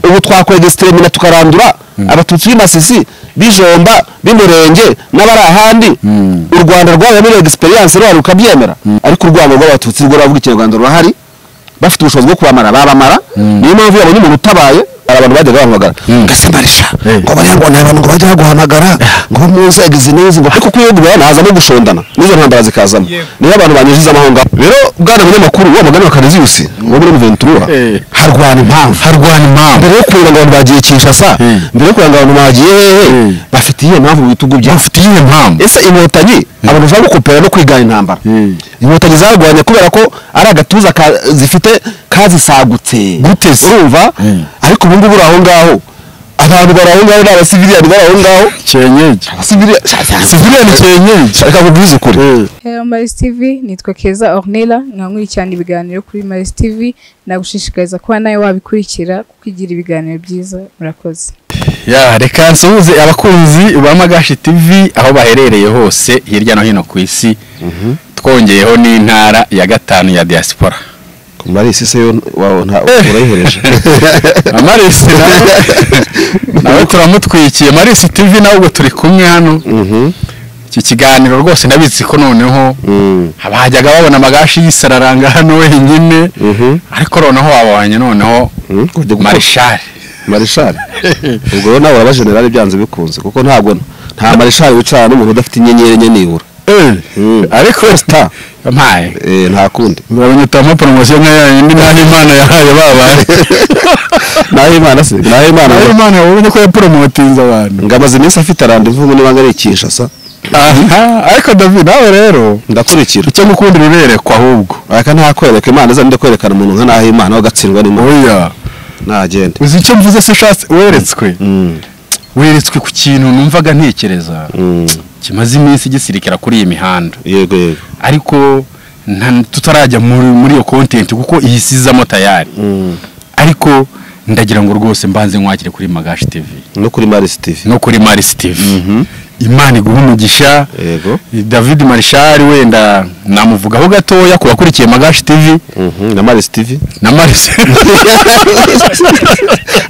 ubu twakwega sitemina tukarandura abatutsi b'imasisi bijomba b'umurenge n'abari ahandi u rwanda rwabaye muri egisperiyanse rwari rukabyemera ariko urwango rw'abatutsi rwo ruravuga ikinyarwanda rurahari bafite ubushobozi bwo kubamara babamara niyo mpamvu yabonye umuntu utabaye hari abantu bajyaga bahamagara gasimbarisha ngo bariya ngo ni abantu ngo bajya baguhamagara ngo muze egizi n'izi ngo ariko kuyo guhera hazamo gushondana n'izo ntambara zikazamo niyo abantu banyujiza amaho ngaho rero bwana munyamakuru wa mugani wa kariziyusi wo muri ventura harwana impamvu harwana impamvu mbere yo kuranga abantu bagiye kinshasa mbere yo kuranga abantu bagiye hehe bafitiye impamvu mu bitugu byabo bafite iyihe mpamvu ese inkotanyi abantu bashobora gukopera no kwigana intambara inkotanyi zarwanya kubera ko ari agatuza ka- zifite kazisagutse Gute se? urumva ariko ubu ngubu uri aho ngaho abantu bari aho ngaho ni abasiviliya bari aho ngaho cyenyeje abasiviliya siviriya ni cyenyeje reka nkubwize ukuri Hello Maris TV, nitwa Keza Ornella, nkankurikirana ibiganiro kuri Maris TV, nagushishikariza kuba nawe wabikurikira kuko igira ibiganiro byiza, murakoze. ya reka nsuhuze abakunzi ba magashi tv aho baherereye hose hirya no hino ku isi twongeyeho n'intara ya gatanu ya diaspora marisi se yo wawe nta urayihereje amarisi nawe- nawe turamutwikiye marisi tv nawe ubwo turi kumwe hano iki kiganiro rwose ndabizi ko noneho abahajyaga babona amagashi yisararanga hano wenyine Mhm. ariko noneho wabonye noneho marishari marishari ubwo rero nawe urabajenerali byanze bikunze kuko ntabwo nta marishari wicarana n'umuntu udafite inyenyeri enye nibura ariko sita mpaye nta kundi urabona utama poromosiyo nka yayindi naho imana yahaye babaye naho imana se naho imana naho imana yabonye ko yaporomotinze abantu ngo amaze iminsi afite arandivu ngo niba ari ikinshasa Aha, ariko david nawe rero ndakurikira icyo gukunda uruberekwa ahubwo aka ntakwereka imana iza ndi kwerekana umuntu nka naho imana aho agatsindwa n'imana oya ntagende uzi icyo mvuze se shatse weretswe Mm. weretswe ku kintu numvaga ntekereza Mm. kimaze iminsi gisirikira kuri iyi mihanda yego yego ariko nta- tutarajya muri muri iyo kontenti kuko iyisizamo tayari Mm. ariko ndagira ngo rwose mbanze nkwakire kuri magashi tivi no kuri marisi tivi no kuri marisi tivi Mhm. imana iguha umugisha Yego. david marishari wenda namuvugaho gatoya ku bakurikiye magashi tivi Mhm, na marisi tivi na marisi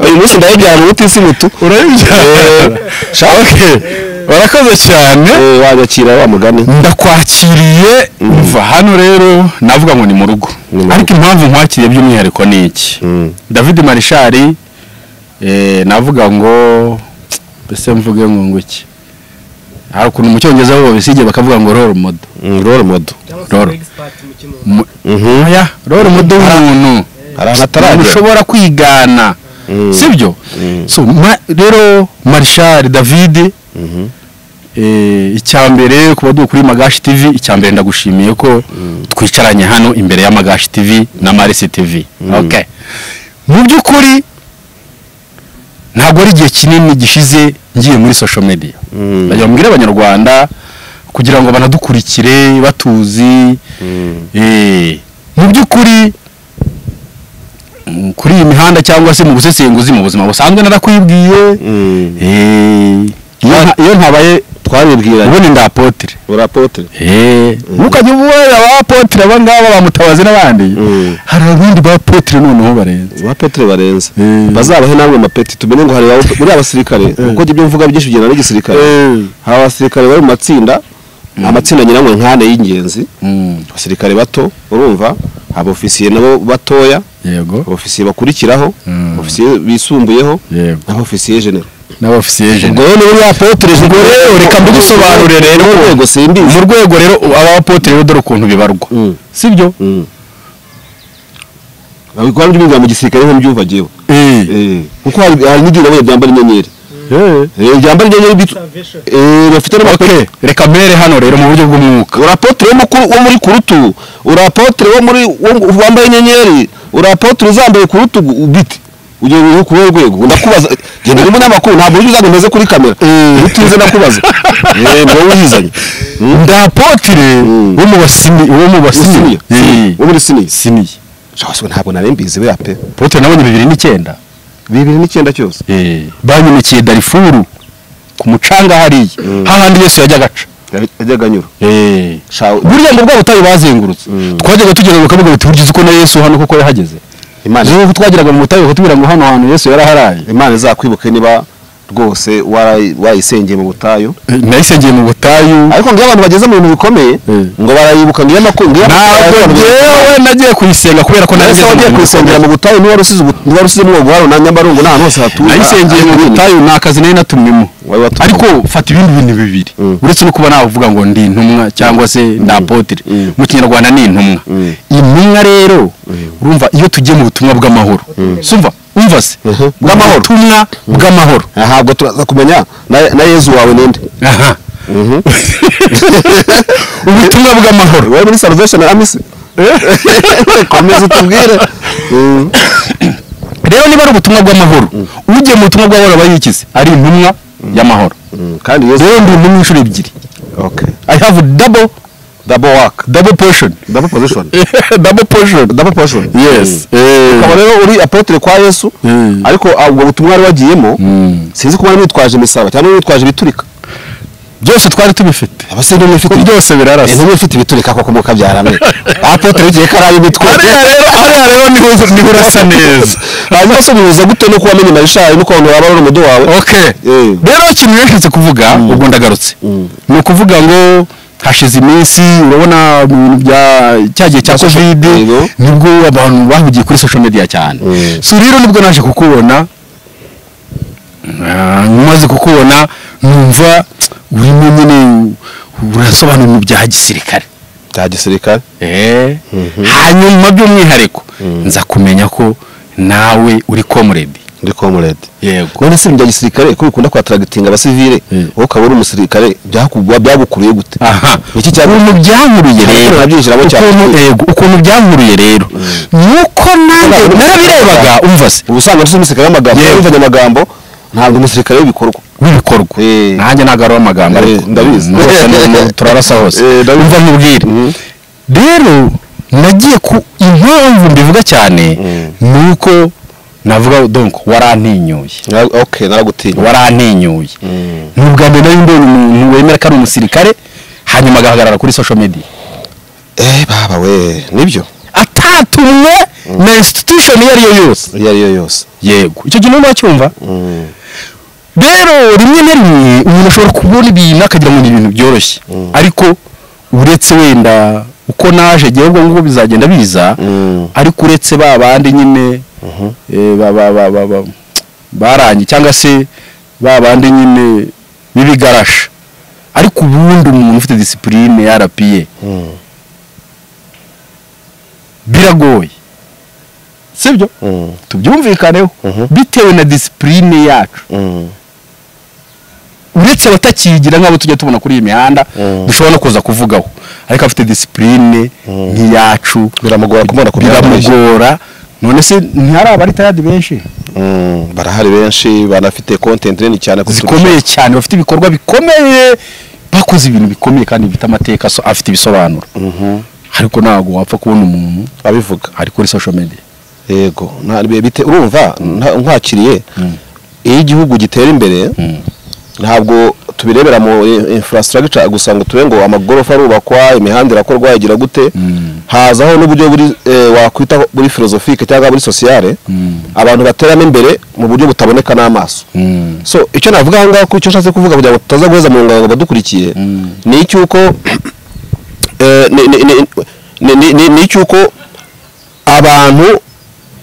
uyu munsi ndayibyara umuti isi mutu urabibyara Okay. warakoze cyane Eh, wanyakira wa mugani ndakwakiriye mva hano rero navuga ngo ni mu rugo Ni mu rugo. ariko impamvu nkwakiriye by'umwihariko ni iki Mm. david marishari eh, navuga ngo mbese mvuge ngo ngo iki hari ukuntu mu cyongereza bo babisigiye bakavuga ngo role model Mm, role model role Mu- oya role model w'umuntu hari ahantu umuntu ataragera ushobora kwigana Mm. sibyo Mm. so ma- rero marishari david Mhm. Eh, icya mbere kuba dukuri kuri magashi tv icya mbere ndagushimiye ko twicaranye hano imbere ya magashi tv na marisi tv okay mu by'ukuri ntabwo ari igihe kinini gishize ngiye muri social media Mm. ndagira ngo mbwire abanyarwanda kugira ngo banadukurikire batuzi Mm. Eh, mu by'ukuri mm, kuri iyi mihanda cyangwa se mu busesenguzi mu buzima busanzwe narakwibwiye Mm. Eh, iyo nta- iyo ntabaye twabibwiranye ubundi ndapotere urapotre ntukajya ubuwe abapotere aba ngaba bamutabazi n'abandi Mm. hari abandi bapotere noneho barenze abapotre barenze Mm. bazabahe namwe amapeti tumenye ngo hari abo- muri abasirikare kuko ibyo mvuga byinshi bigenda n'igisirikare hari abasirikare bari mu matsinda amatsinda nyiranywe nkane y'ingenzi abasirikare bato urumva abofisiye nabo batoya yego abofisiye bakurikiraho Mm. abofisiye bisumbuyeho yego n'abofisiye genero n'abofisiye ubwo jene rero niba apotre ubwo rero reka mbidusobanure rero mu rwego simbizi mu rwego rero abapotere rero dore ukuntu bibarwa Mm. sibyo Mm. Abikora byumva mu gisirikare ntibyumva jewe Eh, kuko hari hari n'igihe nabonye byambara inyenyeri Eh, byambara inyenyeri bitu Eh, bafite n'amakote Okay, reka mbere hano rero mu buryo bw'umwuka urapotre w'umukuru wo muri kurutu urapotre wo muri wo- wambaye inyenyeri urapotre uzambaye kurutu bite ugiye rero kuri urwo rwego ndakubaza genda uri munyamakuru ntabwo ujya uzaga meze kuri kamera utinze ndakubaza eh ngo wizanye ndapotire Mm. wo mu basini wo mu basini Usiniya wo muri siniya siniye cyangwa ntabwo nari mbizi we ape potere nabonye bibiri n'icyenda bibiri n'icyenda cyose banyumikiye darifuru ku mucanga hariya hahandi yesu yajyaga aca yajyaga anyura Shaw- burya ngo bwa butayu bazengurutse twajyaga tugenera bakavuga biti burya uzi ko na yesu hano kuko yahageze imana rero twagiraga mu mutabe kutubwira ngo hano hantu yesu yaraharaye imana izakwibuke niba rwose warayi- wayisengeye mu butayu Eh, nayisengeye mu butayu ariko ngiyo abantu bageze mu bintu bikomeye Eh. ngo barayibuka ngiyo makuru ngiyo ntabwo ngewe nagiye kuyisenga kubera ko nari Ese ngeze mu wagiye bintu kuyisengera bikomeye. mu butayu niba rusizi niba rusizi mu bwaro na Nyabarongo n'ahantu hose hatuye nayisengeye mu butayu ni akazi nari natumwemo Wari watumwe. ariko fata ibindi bintu bibiri Mm. uretse no kuba navuga ngo ndi intumwa cyangwa se ndi apotire Mm. mu kinyarwanda ni intumwa Mm. intumwa rero urumva iyo tugiye mu butumwa bw'amahoro sumva umva se Mhm. bw'amahoro ubutumwa bw'amahoro Aha, ntabwo turaza kumenya na- na Yezu wawe ninde aha ubutumwa bw'amahoro wowe muri salvation amise komeza utubwire Mm. rero niba ari ubutumwa bw'amahoro ugiye mu butumwa bw'amahoro aba yikize ari intumwa y'amahoro Mm, kandi Yezu rero ndi intumwa inshuro ebyiri okay i have double double work double portion double position double portion double portion yes Eh, ukaba rero uri apotre kwa Yesu Mm. ariko ah, ubwo butumwa wari wagiyemo Mm. sinzi kuba wari witwaje imisaba cyangwa wari witwaje ibiturika byose twari tubifite abase ntumwe ufite Ko byose birarasa intumwe ufite ibiturika koko mu kabyarame apotre w'igihe karaye imitwe hariya rero hariya rero niho uza- niho urasa neza hanyuma se bihuza gute no kuba menya marishayi n'ukuntu waba ari umudu wawe okay Eh. rero ikintu yashatse kuvuga ubwo ndagarutse Mm. ni ukuvuga ngo hashize iminsi urabona mu bintu bya cya gihe cya social- covid Yego. nibwo abantu bahugiye kuri social media cyane Mm. so rero nibwo naje kukubona Ah, maze kukubona numva urimo nyine urasobanura ibintu bya gisirikare bya gisirikare hanyuma by'umwihariko nza kumenya ko nawe uri komuredi ndi komuredi yego none se mu bya gisirikare ko bikunda kwataragitinga abasivile Mm. wowe ukaba uri umusirikare byakugwa- byagukuriye gute aha iki cyaba ukuntu byankuruye Ariko rero nabyinjiramo cyane. ukuntu yego ukuntu byankuruye rero nuko nanjye Ntabwo narabirebaga umva se ubu usanga ari umusirikare w'amagambo Yewe. wumvanye amagambo ntabwo umusirikare w'ibikorwa w'ibikorwa Eh. nanjye ntabwo ari amagambo Eh, ariko ndabizi. Mm, hose ni- ni- turarasa hose Eh, ndabizi. umva nkubwire Mhm. rero nagiye ku impamvu mbivuga cyane Mm. ni uko navuga donc warantinyuye Na- ok naragutinya warantinyuye Mm. ni ubwa mbere nari mbonye umuntu wemera ko ari umusirikare hanyuma agahagarara kuri social media eh baba we nibyo atatumwe na institution iyo ari yo yose iyo ari yo yose yego icyo kintu ntiwacyumva Mm. rero rimwe na rimwe umuntu ashobora kubona ibintu akagira ngo ni ibintu byoroshye ariko uretse wenda uko naje ngewe ubwo ngubwo bizagenda biza Mm. ariko uretse ba bandi nyine eh, ba- ba- ba- ba- ba- barangiye cyangwa se ba bandi nyine b'ibigarasha ariko ubundi umuntu ufite disipurine yarapiye Mm. biragoye sibyo Mm. tubyumvikaneho Mhm. bitewe na disipurine yacu Mm. uretse abatakiyigira nk'abo tujya tubona kuri iyi mihanda Mm. dushobora no kuza kuvugaho ariko abafite disipurine nk'iyacu biramugora kumubona ku biramugora none se ntihari abaritariyadi benshi Mm, barahari benshi banafite content nini cyane kuturusha. zikomeye cyane bafite ibikorwa bikomeye bakoze ibintu bikomeye kandi bifite amateka so- afite ibisobanuro Mhm. ariko ntabwo wapfa kubona umuntu abivuga ari kuri social media yego nta- bi- bite urumva nta- nkwakiriye iyo igihugu gitera imbere ntabwo tubirebera mu i- infrastructure gusa ngo tube ngo amagorofa arubakwa imihanda irakorwa igira gute Mm. hazaho n'uburyo buri eh, wakwita buri philosophique cyangwa buri sociale Mm. abantu bateramo imbere mu buryo butaboneka n'amaso Mm. so icyo navuga ahangaha ko icyo nshatse kuvuga kugira ngo tutaza guheza mu ngabo badukurikiye Mm. ni icy'uko eh, ni- ni- ni- ni- ni- ni- ni icy'uko abantu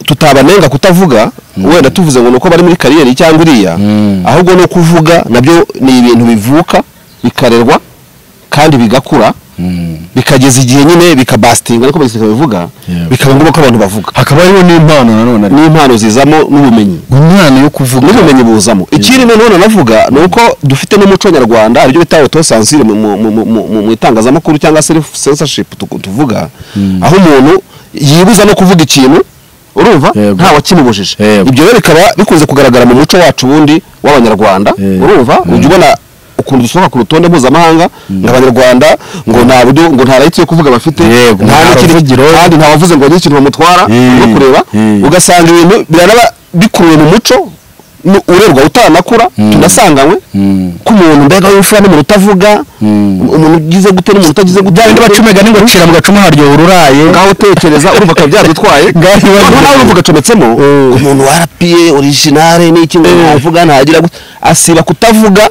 tutabanenga kutavuga wenda tuvuze ngo nuko bari muri kariyeri cyangwa iriya Mm. ahubwo no kuvuga nabyo ni ibintu bivuka bikarerwa kandi bigakura Mm. bikageza igihe nyine bikabasitinga ariko babivuga Yeah. bikaba ngombwa ko abantu bavuga hakaba hariho n'impano nanone ari n'impano zizamo n'ubumenyi umwana yo kuvuga n'ubumenyi buzamo ikindi noneho nanavuga ni uko dufite n'umuco nyarwanda aribyo bita autocensure mu- mu- mu- mu- mu- mu itangazamakuru cyangwa self censorship tu- tuvuga aho umuntu yibuza no kuvuga ikintu urumva Yego. nta wakimubujije Yego. ibyo rero bikaba bikunze kugaragara mu muco wacu ubundi w'abanyarwanda Yego. urumva ujya ubona ukuntu dusohoka ku rutonde mpuzamahanga ngo abanyarwanda ngo nta buryo ngo nta rayiti yo kuvuga bafite Yego, nta nta n'ikindi- ruvugiro. kandi nta wavuze ngo ni ikintu bamutwara Mm. no kureba Mm. ugasanga ibintu biranaba bikuruye mu muco nu- urerwa utanakura tunasanganywe ko umuntu mbega w'imfura n'umuntu utavuga umuntu ugize gute n'umuntu utagize gute bya bindi baca imigani ngo cira mu gacuma haryoha ururaye ngaho utekereza urumva akaba byadutwaye Ngaho noneho ibibazo nawe urumva ugacometsemo umuntu warapiye originale n'iki ngo ntavuga ntagira gute asiba kutavuga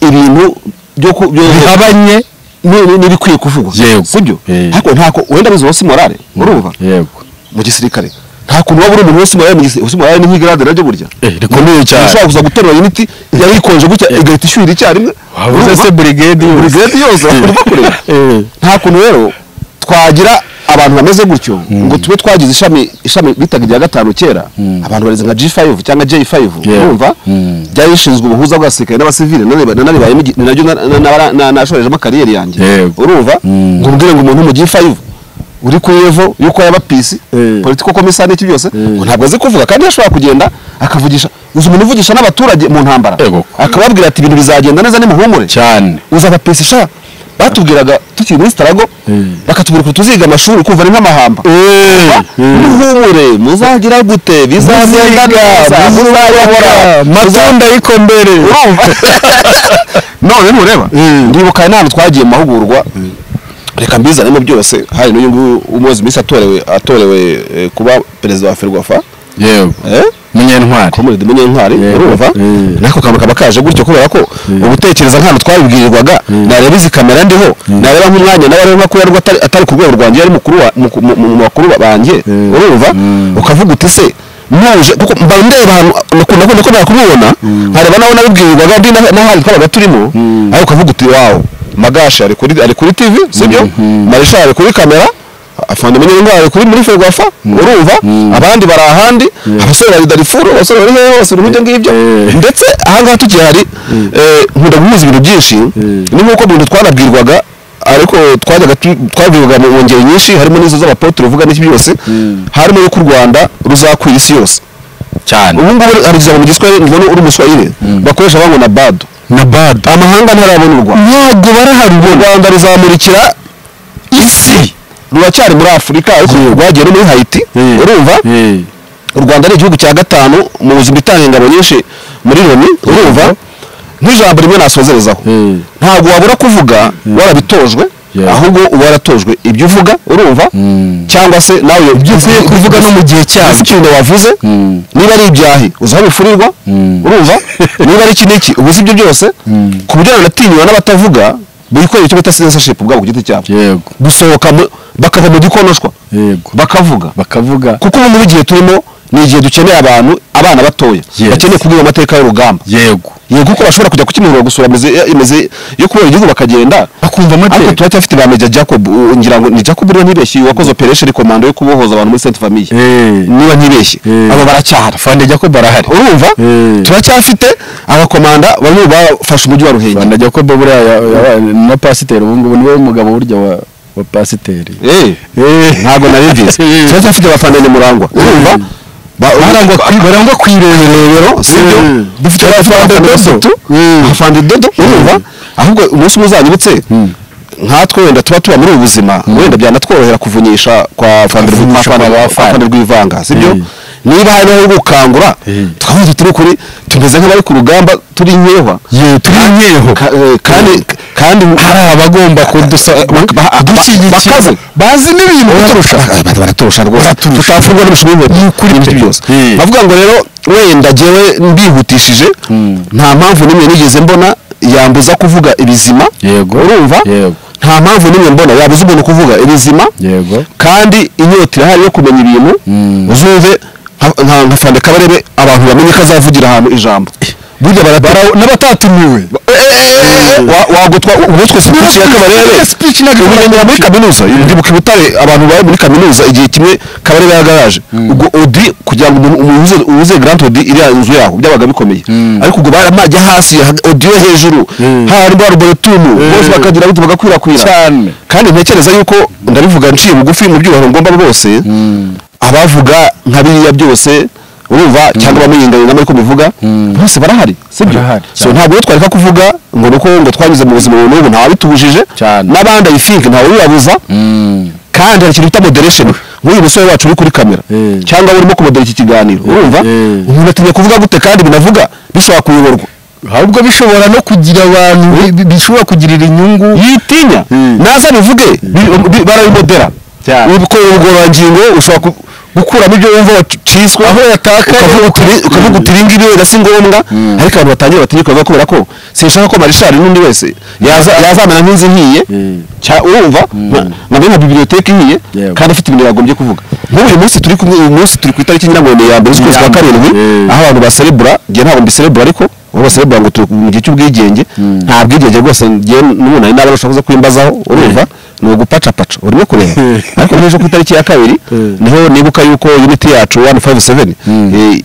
ibintu byo ku- byo- bihabanye ni- ni- n'ibikwiye kuvugwa Yego. sibyo Eh. ariko ntako wenda bizi wose morale urumva yego mu gisirikare nta kuntu waba uri umuntu wose morale mu gisirikare wose morale ni nk'igarade naryo burya rikomeye cyane ushobora kuza guterura uniti yayikonje gutya igahita ishyuhira icyarimwe wabuze urumva? se burigade buri gate yose urimo kureba Eh. nta kuntu rero twagira abantu bameze gutyo ngo tube twagize ishami ishami bitaga irya gatanu kera abantu barize nka G5 cyangwa J5 Yeah. urumva Mm. byari bishinzwe ubuhuza bw'abasirikare n'abasivile none- nanabibayemo igi- ni naryo na- na- na- na- nashorejemo kariyeri yanjye Yego. urumva Mm. ngo mbwire ngo umuntu wo mu G5 uri ku levo yuko yaba PC Eh. political commissar n'iki byose ngo ntabwo azi kuvuga kandi yashobora kugenda akavugisha uzi umuntu uvugisha n'abaturage mu ntambara Yego. akababwira ati ibintu bizagenda neza nimuhumure cyane uza abapesi sha batubwiraga tukiri muri starago bakatubwira ngo tuziga amashuri kumva ni nk'amahamba muhumure muzagira gute bizagenda neza muzayobora matunda ariko mbere urumva none ntureba ndibuka inama twagiye mu mahugurwa reka mbizanemo byose hari n'uyu nguyu umuyobozi minsi atorewe atorewe eh, kuba perezida wa ferwafa yego eh? munyentwari komurede munyentwari Yego. urumva Mm. nako kantu kaba kaje gutyo kubera ko ugutekereza nk'ahantu twabibwirirwaga nareba izi kamera ndiho nareba nk'umwanya nawe arimo kuba yarwo atari- atari ku rwego rwanjye yari mukuru wa- mu- mu- mu bakuru banjye urumva ukavuga uti se muje kuko mba ndeba ahantu nakunda ko nakunda kumubona nkareba nawe nabibwirirwaga ndi na- n'ahandi twabaga turimo ariko ukavuga uti wawo magashi ari kuri ari kuri TV sibyo marisha ari kuri kamera afande menye indwara kuri muri ferwafa urumva abandi bari ahandi abasore bari darifuru abasore bari hehe hose urujya ngibyo ndetse ahangaha tukiri hari eh, nkunda guhuza ibintu byinshi ni nk'uko mu bintu twanabwirwaga ariko twajyaga tu- twabwirwaga mu ngeri nyinshi harimo n'izo z'abapotere uvuga n'iki byose harimo yuko u rwanda ruzakwira isi yose cyane ubu ngubu hari ijambo mu giswahili ngo ni uri umuswahili bakoresha bango na bado na bad amahanga ntarabona u rwanda ntabwo u baraharubona rwanda ruzamurikira isi ruracyari muri afurika ariko rwagiye no muri hayiti urumva u rwanda ni igihugu cya gatanu mu buzima itanga ingabo nyinshi muri loni urumva nk'ijambo rimwe nasozerezaho Mm. ntabwo wabura kuvuga warabitojwe Yeah. ahubwo uba waratojwe ibyo uvuga urumva cyangwa se nawe ibyo uvuye kuvuga no mu gihe cyabyo. ikintu wavuze niba ari ibyahi uzi aho bifurirwa urumva niba ari iki n'iki uba uzi ibyo byose ku buryo nanatinywa n'abatavuga bikorera icyo bita censorship ubwabo ku giti cyabo yego gusohoka mu- bakava mu gikonoshwa Yego. bakavuga bakavuga kuko ubu muri igihe turimo ni igihe dukeneye abantu abana batoya Yes. bakeneye kubwira amateka y'urugamba yego yego ko bashobora kujya ku kimihurura gusura imizi imizi yo kubera igihugu bakagenda bakumva ariko amateka turacyafite ba Major Jacob u- ngira ngo ni Jacob rero ntibeshye uyu wakoze operation commando yo kubohoza abantu muri Sainte Famille Eh. niba ntibeshye Eh. abo baracyahari afande jacob arahari urumva Eh. turacyafite abakomanda bamwe mu bafashe umujyi wa Ruhengeri afande jacob buriya ya- yabaye na pasiteri ubu ngubu niwe mugabo burya wa wa pasiteri Eh. ntabwo nari mbizi turacyafite abafana ni murangwa urumva Ba- barangwa kwirebero sibyo dufite abafande batatu abafande dodo urumva ahubwo umunsi umwe uzanyibutse nkatwe wenda tuba tuba muri ubu buzima wenda byanatworohera kuvunyisha kwa fande Kuvunyisha kwa ba Fande. rwivanga sibyo Mm. niba hari aho gukangura Mm. twavuze turi kuri tumeze nk'abari ku rugamba turi nkehwa ye turi nkeho Ka- eh, kandi kandi hari abagomba kudusa- Ba- ba- ba- badushyigikira bakaze. bazi n'ibintu baturusha abantu baraturusha rwose tutafungwa n'umushumi w'inkweto Ni n'ibindi pe. byose Eh. bavuga ngo rero wenda jyewe mbihutishije nta mpamvu n'imwe nigeze mbona yambuza kuvuga ibizima Yego. urumva Yego. nta mpamvu n'imwe mbona yabuza umuntu kuvuga ibizima yego kandi inyota irahari yo kumenya ibintu uzumve nka- nka nka fande kabarebe abantu bamenye ko azavugira ahantu ijambo burya baratara n'abatatumiwe wagutwa ubu twese twese kabarebe speech na ubu ngira muri kaminuza ndibuka i butare abantu bari muri kaminuza igihe kimwe kabarebe yagaraje ubwo odi kugira ngo umuntu umuntu uze- uze grand odi iriya nzu yaho byabaga bikomeye ariko ubwo baramajya hasi ha- odi yo hejuru hari bwa ruboretumu bose bakagira gute bagakwirakwira Cyane. kandi ntekereza yuko ndabivuga nciye bugufi mu byubahiro ngomba bose abavuga nka biriya byose urumva cyangwa abamuyenganira ariko bivuga bose barahari sibyo Barahari, so cyane. ntabwo rero twareka kuvuga ngo nuko ngo twanyuze mu buzima ubu n'ubu ntawe bitubujije Cyane. n'abandi i think ntawe uyabuza kandi hari ikintu bita moderation nk'uyu musore wacu uri kuri kamera Eh. cyangwa urimo kumodera iki kiganiro urumva Eh. umuntu atinya kuvuga gute kandi binavuga bishobora kuyoborwa ahubwo bishobora no kugira abantu bi- bi- bishobora kugirira inyungu yitinya Mm. naza bivuge bi- bi- barabimodera Cyane. ubwo ubugororangingo ushobora ku- gukuramo ibyo wumva waciswe aho yatakaye ukavuga uti ibi ngibi wenda si ngombwa ariko abantu batangira batinya kubivuga kubera ko sinshaka ko marishari n'undi wese yaza- yazamera nk'inzu ihiye Mm. cya- urumva nka- nka bene nka bibiliyoteki ihiye Yego. kandi afite ibintu yagombye kuvuga nk'uyu munsi turi kumwe uyu munsi turi ku itariki ngira ngo ni iya mbere z'ukwezi kwa Nyirambere. karindwi Eh. aho abantu baserebura njye ntabwo mbiserebura ariko uwo baserebura ngo turi mu gihe cy'ubwigenge nta bwigenge rwose njye n'umuntu ari n'abana ushobora kuza kwimbazaho urumva ni ugupacapaca urimo kureba ariko nk'ejo ku itariki ya kabiri niho nibuka yuko uniti yacu wani fayive seveni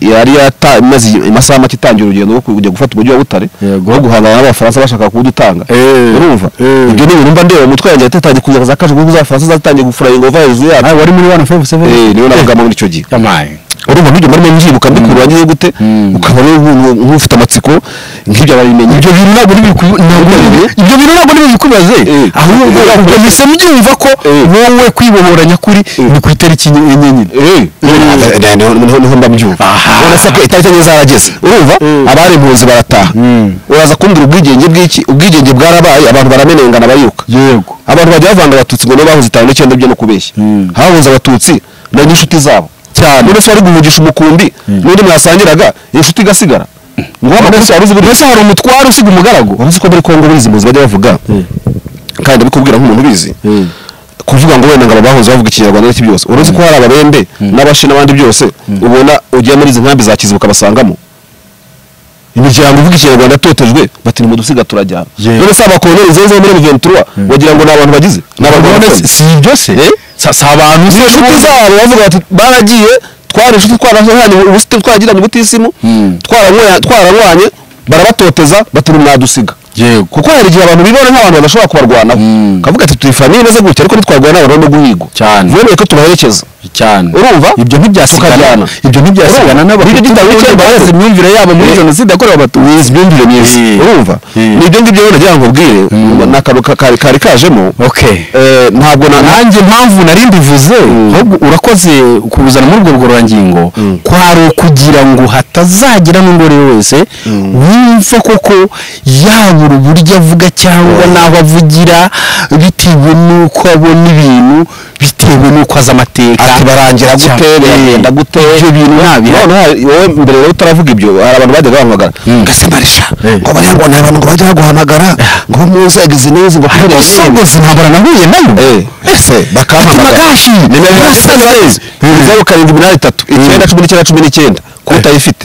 yari yata- imaze amasaha make itangira urugendo rwo kujya gufata umujyi wa butare Yego. rwo guhangana n'abafaransa bashaka kuwudutanga Eh. urumva Eh. ibyo ni ibintu mba ndeba umutwe wanjye yatangiye kuza za kaje kuko z'abafaransa zatangiye gufura ingova hejuru yabo wari muri wani fayive Eh, niwe nabaga muri icyo gihe yamaye urumva nk'ibyo marimo mbyibuka mbikura wagize gute ukaba rero nk'u- nk'ufite amatsiko nk'ibyo babimenye ibyo bintu ntabwo n'ibiku- ntabwo Eh. ibyo bintu ntabwo n'ibikubaze Eh. ahubwo Eh. uhise byumva ko Eh. wowe kwibohora nyakuri ni ku itariki enye nyine Eh, eh, niho- niho niho mba mbyumva Aha. urasa ko itariki enye zarageze urumva abari impunzi barataha uraza kumbwira ubwigenge bw'iki ubwigenge bwarabaye abantu baramenengana bariruka yego abantu bajya bavanga abatutsi ngo nibo bahuze itanu n'icyenda byo no kubeshya hahuze abatutsi na n'inshuti zabo cyane n'ufu wari guhugisha umukumbi n'undi mwasangiraga inshuti igasigara ngo amakosa wari uzi mbese hari umutwaro usiga umugaragu wari uzi ko muri kongo burizi impunzi bajya bavuga kandi ndabikubwira nk'umuntu ubizi kuvuga ngo wenda ngo aba bahoze bavuga ikinyarwanda n'iki byose uretse ko hari ababembe n'abashi n'abandi byose ubona ugiye muri izi nkambi za kizibu ukabasangamo imiryango ivuga ikinyarwanda yatotejwe bati ni mu dusiga turajyana Yewe. none se abakoloni zeze muri ventura wagira ngo ni abantu bagize ni none abakoloni si ibyo se si si abantu izo nshuti zabo bavuga bati baragiye twari inshuti twarahanye ubusitani twagiranye ubutisimu twaranywanye- twaranywanye barabatoteza bati ni mwadusiga yego kuko hari igihe abantu bibona nk'abantu badashobora kubarwanaho Mm. kavuga ati turi famille imeze gutya ariko ntitwarwana abantu no guhigwa Cyane. bemeye ko tubaherekeza cyane urumva ibyo ntibyasigana Tukabyana. ibyo ntibyasigana Urumva? Nicyo n'abahutu gitabo cy'u Rwanda. bazi imyumvire yabo muri Eh. jenoside yakorewe abatutsi wizi imyumvire myiza Eh. urumva Eh. ni ibyo ngibyo rero nagira ngo mbwire ni akantu ka- kari kari kajemo okay Eh, ntabwo na nanjye mpamvu nari mbivuze ahubwo urakoze kubuzana muri urwo rugororangingo kwari ukugira ngo hatazagira n'undi uwo ari we wese wumva koko yabura uburyo avuga cyangwa n'aho avugira bitewe n'uko abona ibintu bitewe n'uko azi amateka ati barangira gute Cyane. biragenda gute ibyo bintu ntabihari noneho hari- wowe mbere rero utaravuga ibyo hari abantu bajyaga bahamagara Mm. gasemarija Eh. ngo bariya ngo ni abantu ngo bajya baguhamagara ngo bo mu nzego izi n'izi ngo kubera iki? gusa ntabara nahuye nayo ese bakampamagara Magashi, nimero ya Magashi. seze zeru karindwi umunani itatu icyenda cumi n'icyenda cumi n'icyenda ko utayifite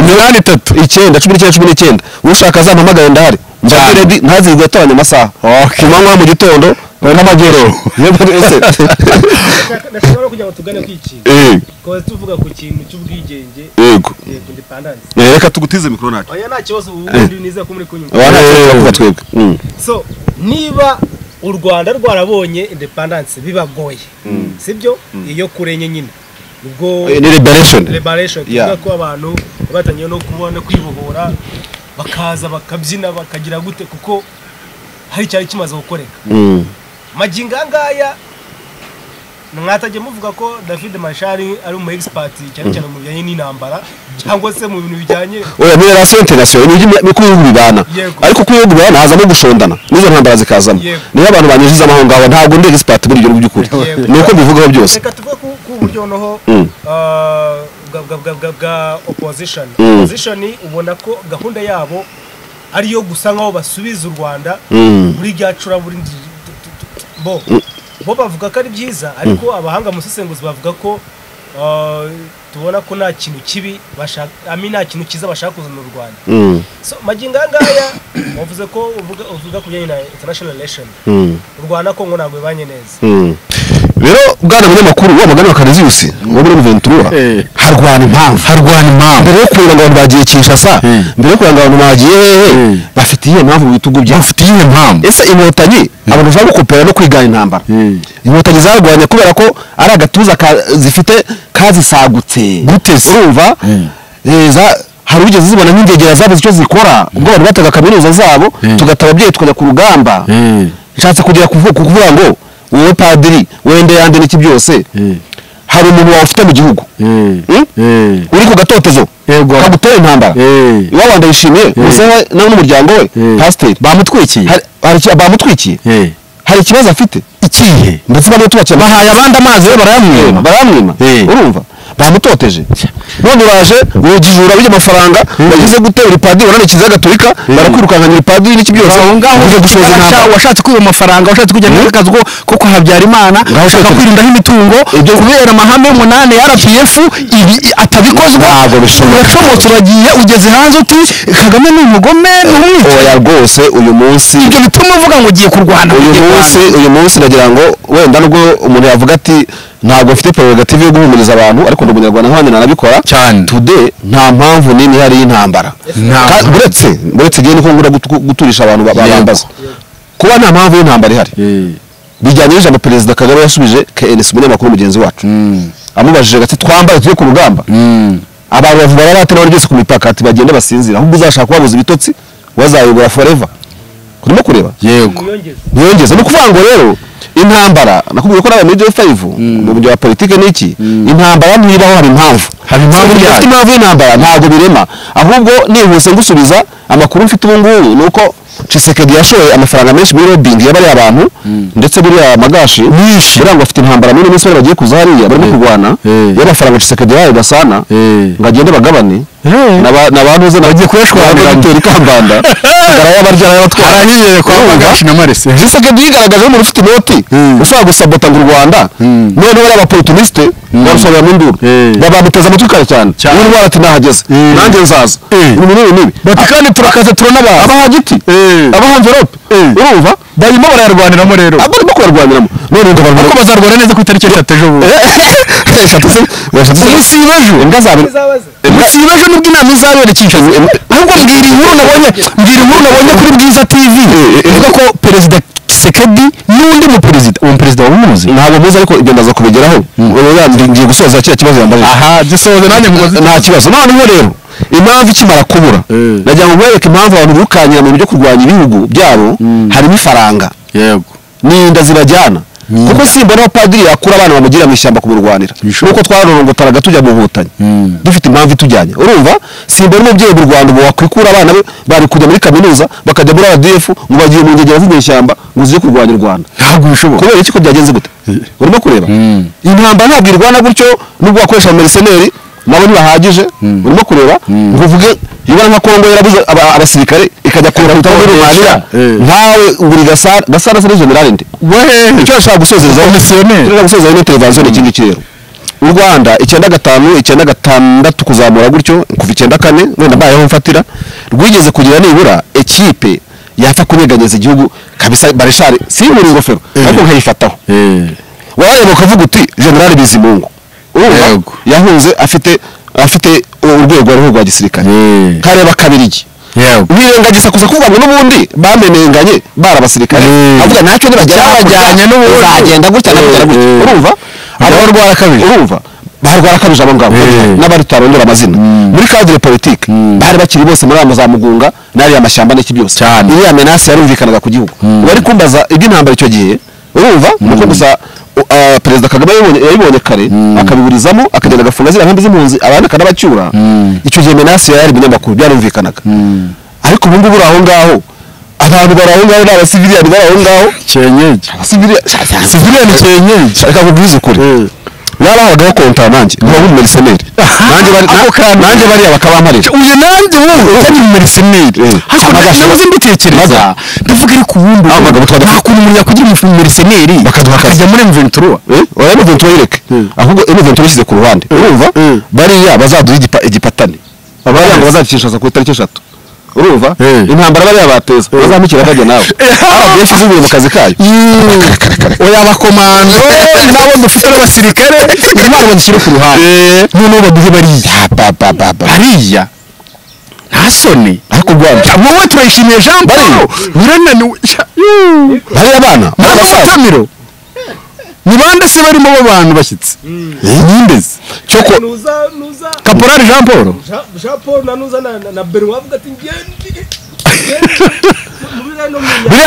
umunani itatu icyenda cumi n'icyenda cumi n'icyenda ushaka azampamagare ndahari Cyane. mbageredi ntazirwe atoranya amasaha ku manywa mu gitondo n'amagero ndashobora kugira ngo tugane ku iki tukaba tuvuga ku kintu cy'ubwigenge yego yego independansi Eh, reka tugutize mikoro ntacyo oya nta kibazo ubundi nizera ko muri kunyumva abana kuva twebwe Mm. so niba u rwanda rwarabonye independansi bibagoye sibyo iyo kurenye nyine ubwo Eh, ni liberation liberation Yeah. tuvuga ko abantu batangiye no kubona kwibohora bakaza bakabyina bakagira gute kuko hari cyari kimaze gukoreka Mm. magingo aya ngaya mwatajya muvuga ko david mashari ari umu expert cyane cyane mu bijyanye n'intambara cyangwa se mu bintu bijyanye oya muri relation international ni ibyo uko ibihugu bibana Yego. ariko uko ibihugu bibana hazamo gushondana n'izo ntambara zikazamo Yego. niyo abantu banyujiza aho ngaho ntabwo ndi expert muri ibyo by'ukuri Yego. ni uko mbivugaho byose reka tuvuge ku ku buryo noneho Mm. ah, bwa- bwa- bwa- bwa- bwa opposition Mm. opposition ubona ko gahunda yabo ari iyo gusa nkaho basubiza u rwanda Mm. muri rya curaburindi tu- tu- tu- tu- bo bo bavuga ko ari byiza ariko abahanga mu busesenguzi bavuga ko ah, tubona ko nta kintu kibi bashaka ami nta kintu cyiza bashaka kuzana u rwanda Mm. so magingo aya ngaya wavuze ko uvuga uvuga ku bijyanye na international relation Mm. u rwanda kongo ntabwo bibanye neza Mm. rero bwana munyamakuru wa magana bakanaziusi wo muri Ventura Eh. harwana impamvu harwana impamvu mbere yo kureba ngo abantu bagiye Kinshasa Mm. mbere yo kureba ngo abantu bagiye hehe Mm. bafite iyihe mpamvu mu bitugu byabo bafite iyihe mpamvu ese inkotanyi abantu bashobora gukopera no kwigana intambara Mm. inkotanyi zarwanye kubera ko ari agatuza ka- zifite kazisagutse Gute se? urumva Mm. Eh, za- hari ugeze zibona nk'ingegera zabuze icyo zikora ubwo bari bataga kaminuza zabo Mm. tugata ababyeyi tukajya ku rugamba Mm. nshatse kugira kuvu- kuvuga ngo wowe padiri wende yande n'iki byose Eh, hari umuntu wawufite mu gihugu eh, Hmm? eh, uri ku gatotezo Yego. kagutera intambara eh. iwabanda yishimiye gusa we- nawe n'umuryango we Eh. pasiteri bamutwikiye Hari- hari iki- bamutwikiye Eh, hari ikibazo afite ikihe ndetse bamwe tubakira bahaye abandi amazi we barayamwima baramwima Eh. urumva bamutoteje none uraje urujijura bijya amafaranga wagize gute uri padiri wananiye kiliziya gatolika barakwirukankanya uri padiri n'iki byose Ngaho ngaho ugiye gushoza washa- intambara washatse kwiba amafaranga washatse kujya muri akazi ko ko kwa Habyarimana Ngaho ushaka ushaka- kwirindaho imitungo kubera amahame y'umunane ya RPF ibi atabikozwa Ntabwo bishoboka. uracomotse uragiye ugeze hanze uti Kagame ni umugome ni umwicanyi oya rwose uyu munsi ibyo bituma uvuga ngo ugiye kurwana uyu ugiye munsi uyu munsi nagira ngo wenda nubwo umuntu yavuga ati ntabwo mfite prerogative yo guhumuriza abantu ariko ndi umunyarwanda nk'abandi nanabikora Cyane. today nta mpamvu nini ihari y'intambara Nta Ka- mpamvu. uretse uretse igihe niko ngura gutu- guturisha abantu ba- Yego. babambaza kuba nta mpamvu y'intambara ihari kurwana. bijyanye n'ijambo perezida kagame yasubije knc umunyamakuru mugenzi wacu Mm. amubajije ati twambare tujye ku rugamba Mm. abantu bavuga baratera byose ku mipaka ati bagende basinzira ahubwo uzashaka kubabuza ibitotsi wazayobora forever urimo kureba yego umwiyongeze ntiyongeze ni ukuvuga ngo rero intambara nakubwiye ko nawe muri J5 mu buryo wa politike n'iki intambara ntibaho hari impamvu Hari impamvu Si yayo. ufite impamvu y'intambara ntabwo birema ahubwo nihuse ngusubiza amakuru mfite ubu ngubu ni uko Tshisekedi yashoye amafaranga menshi muri lobbying yabariye abantu ndetse buriya magashi Myinshi. Eh. y'amafaranga Tshisekedi yayo gasana Eh. ngo agende bagabane Eh. Naba- nabantuze nabagiye kuyashwanira gutera ikambanda arayabarya arayabatwara Aranyizeye kwa Urumva? Magashi na Marese. Tshisekedi yigaragaje nk'umuntu ufite inoti Mm. ushobora gusabota ngo u Rwanda Mm. none bariya bapopulisite barusobera mu nduru Eh. babamuteze amatwi kare cyane Cyane. uyu ndwara ati nahageze Eh. nanjye nzaza Eh. ibi n'ibi n'ibi Bati kandi turakaze turanabaza. abaha giti Eh. abaha envelope Eh. urumva barimo barayarwaniramo rero abo barimo kubarwaniramo none ngo ariko barwanira bazarwana neza ku itariki eshatu ejo bundi eshatu Iminsi y'ibejo. imbwa zawe izabaze si ejo nubwo inama izabera kinshasa ahubwo mbwira inkuru nabonye mbwira inkuru nabonye kuri bwiza tv ivuga ko perezida Tshisekedi n'undi muperezida uwo muperezida wamuzi ntabwo muzi ariko ibyo ndaza kubigeraho Ubu ya- ndi- ngiye gusoza kiriya kibazo yambajije aha gisoze nanjye mugozi nta kibazo noneho rero impamvu ikimara kubura Eh. nagira ngo mwereke impamvu abantu birukanyira mu byo kurwanya ibihugu byabo harimo ifaranga yego n'inda zibajyana kuko simbona aho padiri yakura abana bamugira mu ishyamba kumurwanira Bishoboka. nuko twarorongotaraga tujya mu nkotanyi Mm. dufite impamvu itujyanye urumva simbona umubyeyi mu rwanda ubu wakwikura abana be bari kujya muri kaminuza bakajya muri rdf ngo bagiye mu ngegera z'inyeshyamba ngo zize kurwanya u rwanda ntabwo bishoboka kubera iki ko byagenze gute urimo kureba intambara ntabwo irwana gutyo nubwo wakoresha abameriseneri nabo ntibahagije urimo kureba ngo uvuge ibara nka kongo yarabuze aba- abasirikare ikajya kurahita muri rumaniya Eh. ntawe uri gasara gasara se ni generale nde wehe icyo nashaka gusozerezaho Komisiyoneri. icyo nashaka gusozerezaho ni televiziyo ni ikindi kirero u rwanda icyenda gatanu icyenda gatandatu kuzamura gutyo kuva icyenda kane wenda mbayeho mfatira rwigeze kugira nibura ekipe yapfa kunyeganyeza igihugu kabisa barishari si muri ingofero ariko nkayifataho warareba ukavuga uti general bizimungu urumva Yego. yahunze afite afite urwego rw'urwego rwa gisirikare Eh. kareba kabirigi yego birengagiza kuza kuvuga ngo n'ubundi bamenenganye bari abasirikare Mm. avuga natwe Byabajyanye nibajyana n'ubundi. uzagenda gutya Mm. nabagera gutya Mm. urumva Abarwara kabiri. urumva barwara kabije abo ngabo Mm. n'abari tutarondora amazina muri cadre politique bari bakiri bose muri ama za mugunga n'ariya mashyamba n'iki byose Cyane. iriya menasi yarumvikanaga ku gihugu bari kumbaza iby'intambara icyo gihe urumva nuko gusa u- ah, perezida kagame yabibonye- yabibonye kare akabiburizamo akagenda agafunga ziriya nkambi z'impunzi abandi akanabacyura icyo gihe menasi yari ibinyamakuru byarumvikanaga ariko ubu ngubu uri aho ngaho abantu bari aho ngaho ni abasiviliani bari aho ngaho cyenyege siviliani cyenyewe reka nkubwize ukuri Eh. yarahagaho kontara nanjye nkaba nk'umumeriseneri nanjye bari- Ako kantu. nanjye bariya bakabamparira uyu nanjye wowe utari umumeriseneri Eh. ariko na- Amagasho. nabuze mbitekereza Maga. ndavuga ariko ubundi Ah, amagambo twagira- nta kuntu umuntu yakwigira umumeriseneri Bakaduha akazi. akajya muri M23 oya muvuntu wayireke Mm. ahubwo muvuntu wayishyize ku ruhande urumva Mm. bariya bazaduha igipa- igipatane bariya ngo bazacishaza ku itariki eshatu urumva Mm. intambara bariya bateza bazamukira bajya nawe rba zivuye mu kazi kayo oya abakomando nabo dufite n'abasirikare intwaro badushyire ku ruhande noneho baduhe bariya bariya nta soni ariko rwanda wowe turayishimiye jean paul birananiwe Ya- Yuuu. bariya bana ni Ntabwo abasaza. mutamiro ni bande se barimo bo bantu bashyitsi nyimbezi cyo ko nuza nuza kaporari jean paul Jean- jean paul nanuza na na- na bernard avuga ati ngende buriya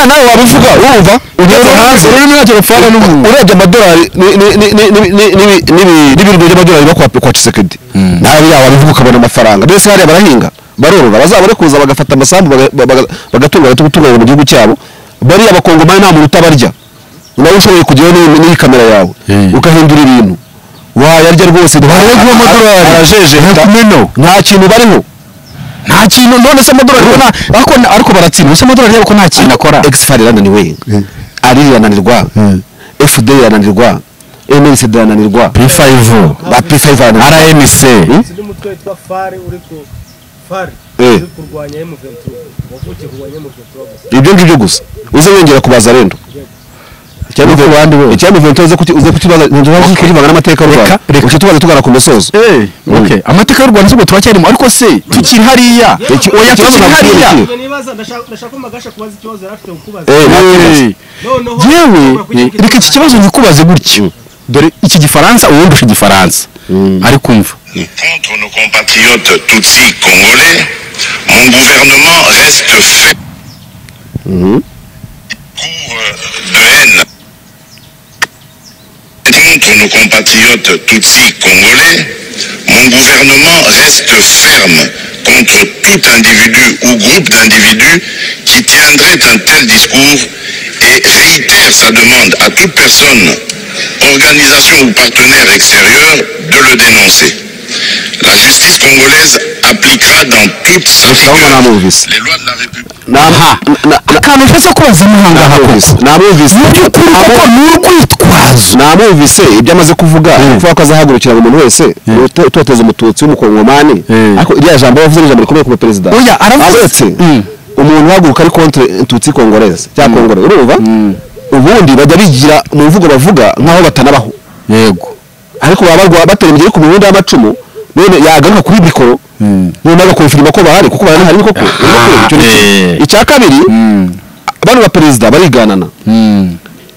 nawe waba uvuga wumva ugeze hanze ururimi nta telefone n'umuntu urebye amadolari ni- ni- ni- ni- ni- ni- ni- ni- n'ibirungo by'amadolari biba kwa- kwa cisekedi nawe yaba abivuga ukabona amafaranga mbese hariya barahinga barorora bazabone kuza bagafata amasambu baga- baga- bagatunganya tugutunganira mu gihugu cyabo bariya abakongomani nta muntu utabarya nawe ushoboye kugeraho n'iyi- n'iyi kamera yawe Eh. ugahindura ibintu wayarya rwose Bararya amadolari. arajejeta Kumeno. nta kintu bariho nta kintu none se amadolari ubona ariko ariko baratsinda ese amadolari yabo ko nta kintu akora exfar irananiwe ari irananirwa fd irananirwa mlcd irananirwa P5 ba p5 irananirwa RMC undi mutwe witwa fari uri ku fari Eh. uri kurwanya emuventura wavukiye kurwanya emuventura gusa ibyo ngibyo gusa uze wongera kubaza rendo icyamuvento uze kuti- uze kukibaza kurivanga n'amateka y'u rwanda Reka, reka. uce tubaza tugana ku musozo Eh, okay. amateka y'u Rwanda se ubwo turacyarimo ariko se tukiri hariya Iki- oya ikibazo tukiri ntabwo hariya kiri. Njye nibaza ndashaka ndashaka ko Magasha kubaza ikibazo yari afite kukubaza Eh, Eh, noneho yewe ushobora kugira reka iki kibazo nkikubaze gutyo dore iki gifaransa ubundi usha igifaransa ariko umva contre nos compatriotes tutsis congolais, mon gouvernement reste fait cours de haine. Contre nos compatriotes tutsis congolais, mon gouvernement reste ferme contre tout individu ou groupe d'individus qui tiendrait un tel discours et réitère sa demande à toute personne, organisation ou partenaire extérieur de le dénoncer. La justice congolaise appliquera dans toute sa urabona rigueur namwumvise les lois de la République. akantu nshaka kubaza imihanga namwumvise namwumvise by'ukuri koko ni urwitwazo namwumvise ibyo amaze kuvuga ni ukuvuga ko azahagurukira buri muntu wese uto- utoteza umututsi w'umukongomani Mm. ariko iriya jambo yavuze ni ijambo rikomeye ku perezida Oya, aravuze. aretse Mm. umuntu uhaguruka ari kontre tutsi kongoreza cyangwa kongore urumva ubundi bajya bigira mu mvugo bavuga nk'aho batanabaho yego ariko baba barwa batera imigeri ku mirundi y'amacumu none yagaruka kuri mikoro none agakonfirima ko bahari kuko baranahari ni koko Ni koko. Icyo ni kimwe. Eh. icya kabiri bano ba perezida bariganana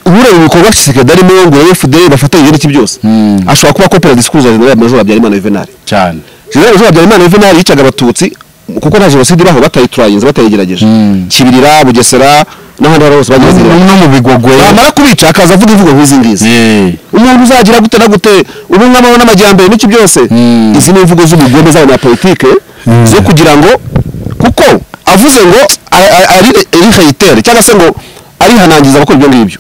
ureba ibikorwa kisekedi arimo ngo urebe fdr bafatanye ibindi byose Mm. ashobora kuba kopera disikuruza jenerali majoro habyarimana juvenal cyane jenerali majoro habyarimana juvenal yicaga abatutsi kuko nta jenoside ibaho batayiturayiza batayigerageje Mm. kibirira bugesera n'ahandi hari hose bagezerera no mu bigogwe bamara kubica akaza avuga imvugo nk'izi ngizi Eh, umuntu uzagira gute na gute ubumwe amahoro n'amajyambere n'iki byose Mm. izi ni imvugo z'ubugome z'abantu ba politike zo kugira ngo kuko avuze ngo a- a- ari ari hayitere cyangwa se ngo arihanangiza abakora ibyo ngibyo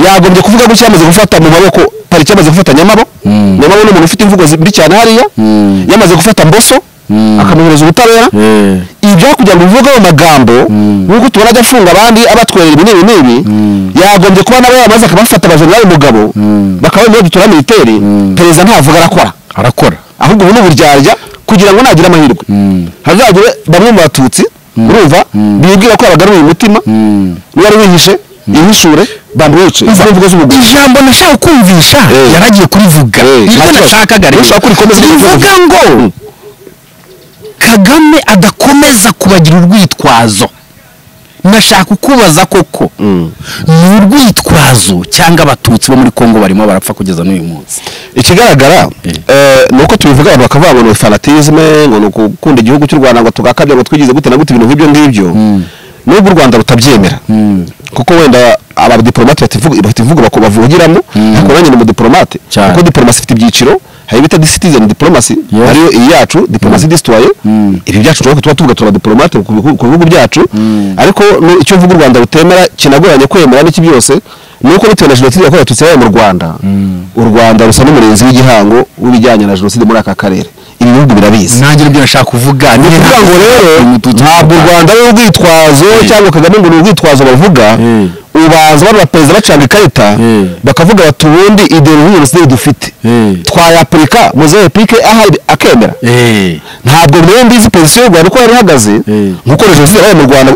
yagombye kuvuga gutya yamaze gufata mu maboko pariki yamaze gufata nyamabo nyamabo ni umuntu ufite imvugo mbi cyane hariya yamaze gufata mboso akamuhereza ubutabera eh, ibyo kugira ngo bivuge ayo magambo nk'uko tubona ajya afunga abandi abatwerera ibi n'ibi n'ibi yagombye kuba nabo yamaze akabafata abajenerali mugabo bakaba bari dutura militeri perezida ntavuga arakora arakora ahubwo ubu ni uburyarya kugira ngo nagira amahirwe hazagire bamwe mu batutsi urumva bibwira ko abagaruye umutima niba ari wihishe yihishure bamwice izo mvugo z'ubugome ijambo nashaka kumvisha Eh. yaragiye kurivuga Eh, nta nibwo kibazo. nashakaga rero Ushobora kurikomeza iri vuga. rivuga ngo kagame adakomeza kubagira urwitwazo nashaka kukubaza koko ni urwitwazo cyangwa abatutsi bo muri kongo barimo barapfa kugeza n'uyu munsi ikigaragara eh, ni uko tubivuga abantu bakavuga ngo ni fanatisme ngo ni ukukunda igihugu cy'u rwanda ngo tugakabya ngo twigize gute na gute ibintu nk'ibyo ngibyo nubwo u rwanda rutabyemera kuko wenda abadiporomate bativuga- bafite imvugo bako- bavugiramo ariko nanjye ni umudiporomate Cyane. kuko diporomasi ifite ibyiciro hari ibita citizen diporomasi Yeah. ariyo iyi yacu diporomasi disitoye ibi byacu tuba tuba tuvuga tuba diporomate ku bihu- ku bihugu byacu ariko nu- icyo mvuga u rwanda rutemera kinagoranye kwemera n'iki byose ni uko bitewe na jenoside yakorewe abatutsi yabaye mu rwanda u rwanda rusa n'umurinzi w'igihango w'ibijyanye na jenoside muri aka karere ibi bihugu birabizi nanjye nibyo nashaka kuvuga ni ukuvuga ngo rero ntabwo u rwanda ari urwitwazo cyangwa kagame ngo ni urwitwazo bavuga Mm. ubanza bano baperezida bacanga ikarita Mm. bakavuga bati ubundi ideologi jenoside dufite Mm. twayapurika muze repike ahari akemera Eh, ntabwo rero mbizi polisi y'u rwanda uko yari ihagaze Mm. nk'uko na jenoside yabaye mu rwanda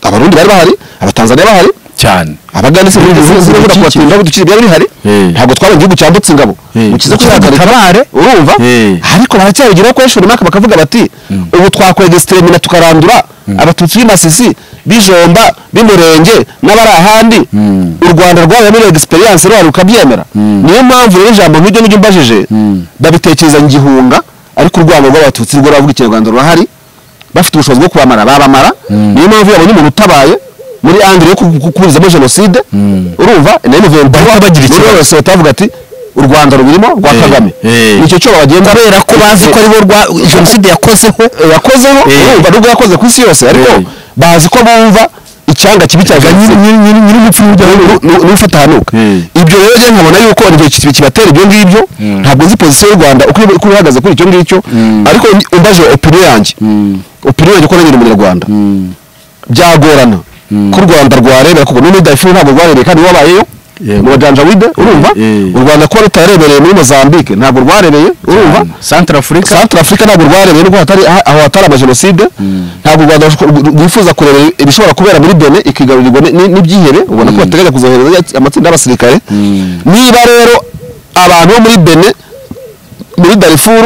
abarundi bari bahari abatanzaniya bahari cyane abagande se Ibihugu bibura bidukikije. kubatinda bidukikije byari bihari Eh. ntabwo twaba igihugu cyambutse ingabo Eh. ukiza Kugira ngo kuzatabare urumva Eh. ariko baracyabigiraho kuri shuri maka bakavuga bati ubu twakoreye gesitemina tukarandura abatutsi b'imasisi b'ijomba b'umurenge n'abari ahandi u rwanda rwabaye muri egisperiyanse rwari rukabyemera niyo mpamvu rero ijambo nk'iryo n'iryo umbajije babitekereza ngihunga ariko urwango rw'abatutsi rwo ravuga ikinyarwanda rurahari bafite ubushobozi bwo kubamara babamara niyo mpamvu yabonye umuntu utabaye muri angire yo kuburizamo jenoside urumva nayo Bahita novemba bagira ikibazo. wese batavuga ati u rwanda rubirimo rwa Eh, kagame eh. nicyo cyobo bagenda kubera ko bazi ko aribo rwa jenoside yakozeho Eh, yakozeho Eh. urumva nubwo yakoze ku isi yose ariko Eh. bazi ko bumva icyanga kibi cya jenoside nyir'urupfu n'ufatanuka Eh. ibyo rero njye nkabona yuko igihe ki- kibatera ibyo ngibyo ntabwo nzi pozisiyo y'u rwanda uko iri- uko ihagaze kuri icyo ngicyo ariko ni- umbaje opiniyo yanjye opiniyo yanjye uko nanyura umunyarwanda byagorana ko u rwanda rwarebera kuko none dayifu ntabwo rwarebeye kandi wabayeyo Yego. mu bajanja wide urumva Eh. u rwanda kuba rutarebereye muri mozambique ntabwo rwarebeye urumva santara afurika Centre Africa ntabwo rwarebeye nuko hatari aho hatari amajenoside ntabwo u Rwanda rushobora- rwifuza kureba ibishobora kubera muri Benin ikigarurirwa ni- ni- n'ibyihebe ubona ko bateganya kuzohereza amatsinda y'abasirikare niba rero abantu bo muri Benin muri Darfur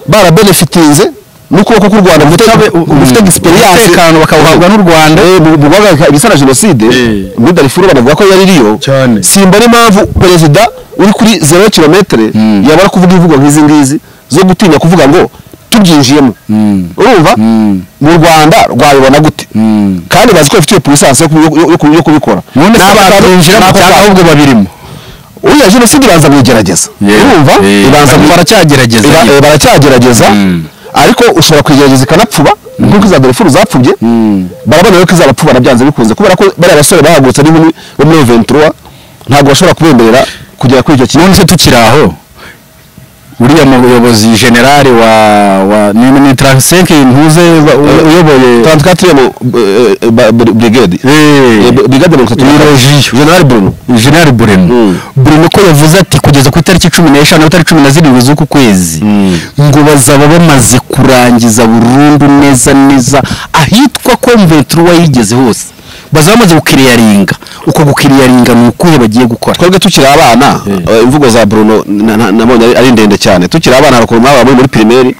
barabenefitinze n'ukuboko k'u Rwanda gufite- gufite experience umutekano bakawuhabwa n'u Rwanda. Eh, mu- mu guhagarika ibisa na jenoside Eh. muri Darfur banavuga ko yari iriyo Cyane. simba n'impamvu perezida uri kuri zero kilometere yabara kuvuga imvugo nk'izi ngizi zo gutinya kuvuga ngo tubyinjiyemo urumva mu rwanda rwabibona gute kandi bazi ko bafite iyo puissance yo kubi- yo- yo kubi- yo kubikora none se N'abantu- bakinjiramo n'abantu- cyangwa ahubwo babirimo uriya jenoside ibanza kuyigerageza Yeah. urumva Eh, ibanza bari- kuyi- baracyagerageza iba- nyine. eh, baracyagerageza Mm. ariko ushobora kuyigerageza ikanapfuba nk'uko iza dorefuru zapfubye barabona rero ko izabapfubana byanze bikunze kubera ko bariya basore bahagurutse ari muri bo muri ventura ntabwo bashobora kubemerera kugera kuri icyo kintu none se tukiri aho uriya muyobozi generale wa wa ni ni Transenke ntuze ba- u- uyoboye 34 brigade Eh, Eh, b- brigade mirongo itatu na kane. Iroji. general bruno General Bureno Mm. Bureno ko yavuze ati kugeza ku itariki cumi n'eshanu aho tariki cumi na zirindwi z'uku kwezi ngo bazaba bamaze kurangiza burundu neza neza ahitwa komventura yigeze hose bazaba bamaze gukiriyaringa uko gukiriyaringa ni ukuhe bagiye gukora twebwe tukiri abana eh, imvugo za bruno na- na- nabonye ari- ari ndende cyane tukiri abana harukuru mwaba muri muri primaire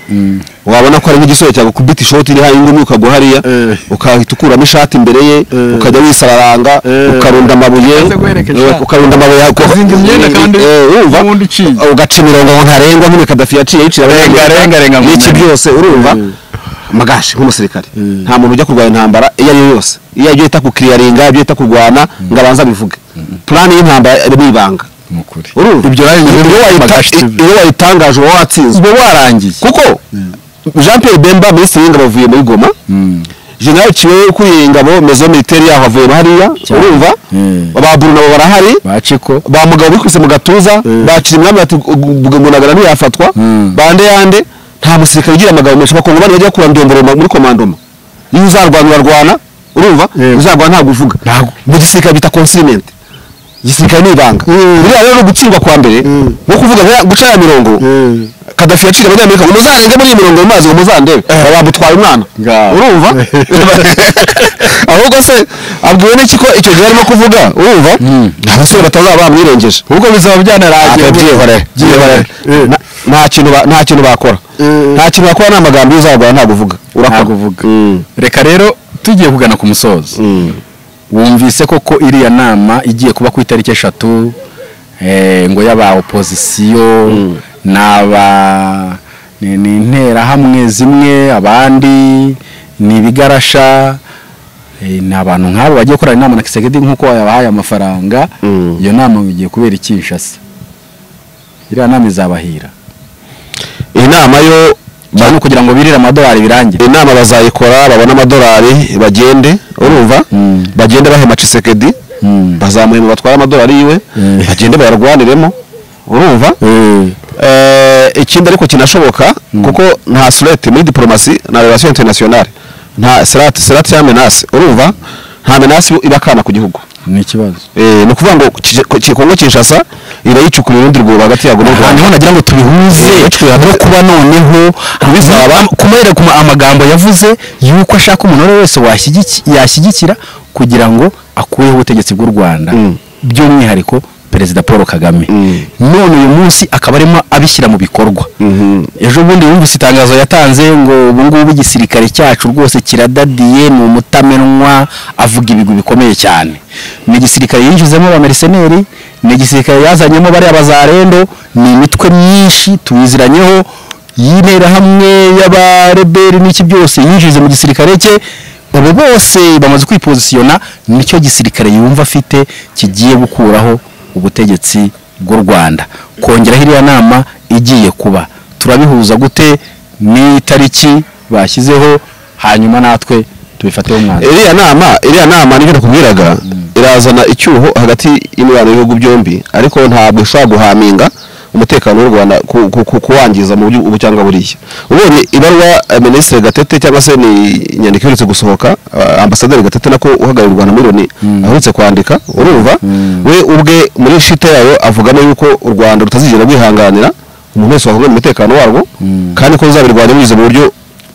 wabona ko ari nk'igisore cyawe kubita ishoti iriho ingumi ukagwa hariya Eh. ukahita ukuramo ishati imbere ye ukajya wisararanga Eh. ukarunda amabuye Ukaza guherekeza. eh, ukarunda amabuye ako- Ukazinga imyenda kandi eh, urumva n'ubundi uciye. ugaca imirongo ngo ntarengwa nk'imwe kadafi yaciye yiciye Renga, renga, renga mu n'iki mpera. byose urumva magashi nk'umusirikare nta muntu ujya kurwanya intambara iyo ari yo yose iyo ajya yita ku kiriyaringa ibyo yita kurwana ngo abanze abivuge purani y'intambara iri mu ibanga nukuri urumva ibyo rero ni iyo wayita- magashi TV. iyo wayitangaje uba watsinzwe uba warangiye kuko jean pierre bemba minisitiri w'ingabo avuye muri goma general kiwe ukuriye ingabo mezo militaire yaho avuye hariya Cyane. urumva Mm. ba buru nabo barahari baciko ba mugabo bikubise mu gatuza bacira umwami bati gumunagara ntiyafatwa bande yande nta musirikare ugira amagambo menshi bakongomani bajya kurandomborera mu- muri komandoma iyo uzarwana urarwana urumva Yego. uzarwana ntabwo uvuga Ntabwo. mu gisirikare bita consignment igisirikare ni ibanga buriya rero ni ugutsindwa kwa mbere nko kuvuga nka- guca ya mirongo kadafi yaciye abanyamerika ngo muzarenge muri iyi mirongo mu mazi ngo muzandebe bamutwaye umwana Ngaho. urumva ahubwo se abwiwe n'iki ko icyo gihe arimo kuvuga urumva nta basore batazaba bamwirengeje ubwo bizaba byanarangiye byihorere byihorere Na- nta kintu ba- nta kintu bakora nta kintu bakora nta magambo y'uzagura ntabwo uvuga ntabwo urakora uvuga reka rero tugiye kugana ku musozo wumvise koko iriya nama igiye kuba ku itariki eshatu eh, ngo y'aba opozisiyo n'aba ni ni interahamwe zimwe abandi ni ibigarasha eh, ni abantu nk'abo bagiye gukorana inama na kisekedi nk'uko yabahaye amafaranga Mm. iyo nama bigiye kubera iki Kinshasa iriya nama izabahira iyi nama yo cyane kugira ngo birire amadolari birangire inama bazayikora babone amadolari bagende urumva Mm. bagende bahema cisekedi Mm. bazamuhema batware amadolari yiwe Mm. bagende bayarwaniremo urumva Eh, ikindi ariko kinashoboka kuko nta surete muri diplomasi na relation internationale nta serate serate ya menace urumva nta menace iba akana ku gihugu ni ikibazo Eh, ni ukuvuga ngo Kije- ko- Ki- kongo kinshasa iba yicukuriye urundi rwobo hagati yago n'u ahantu rwanda ho nagira ngo tubihuze no kuba noneho bizaba kumahera ku ma- amagambo yavuze yuko ashaka umuntu uwo ari we wese washyigiki- yashyigikira kugira ngo akureho ubutegetsi bw'u rwanda Mm. by'umwihariko perezida paul kagame Mm. none uyu munsi akaba arimo abishyira mu bikorwa Mhm. ejo bundi yumvise itangazo yatanze ngo ubu ngubu igisirikare cyacu rwose kiradadiye ni umutamenwa avuga ibigwi bikomeye cyane ni igisirikare yinjizemo ba meriseneri ni igisirikare yazanyemo bariya bazarendo ni imitwe myinshi tuyiziranyeho y'interahamwe y'abareberi n'iki byose yinjije mu gisirikare cye ubu bose bamaze kwipozisiyona nicyo gisirikare yumva afite kigiye gukuraho ubutegetsi bw'u rwanda kongeraho iriya nama igiye kuba turabihuza gute n'itariki bashyizeho hanyuma natwe tubifateho umwanzuro iriya nama iriya nama nibyo nakubwiraga irazana icyuho hagati y'imibano y'ibihugu byombi ariko ntabwo ishobora guhaminga umutekano w'u rwanda ku- ku- ku- kuwangiza mu buryo ubu cyangwa buriya ubonye ibaruwa eh, minisitiri gatete cyangwa se ni inyandiko iherutse gusohoka ah, ambasaderi gatete nako uhagarariye u rwanda muri loni aherutse kwandika urumva we ubwe muri shite yayo avugamo yuko u rwanda rutazigera rwihanganira umuntu wese wahuye mu mutekano warwo kandi ko ruzabirwanya binyuze mu buryo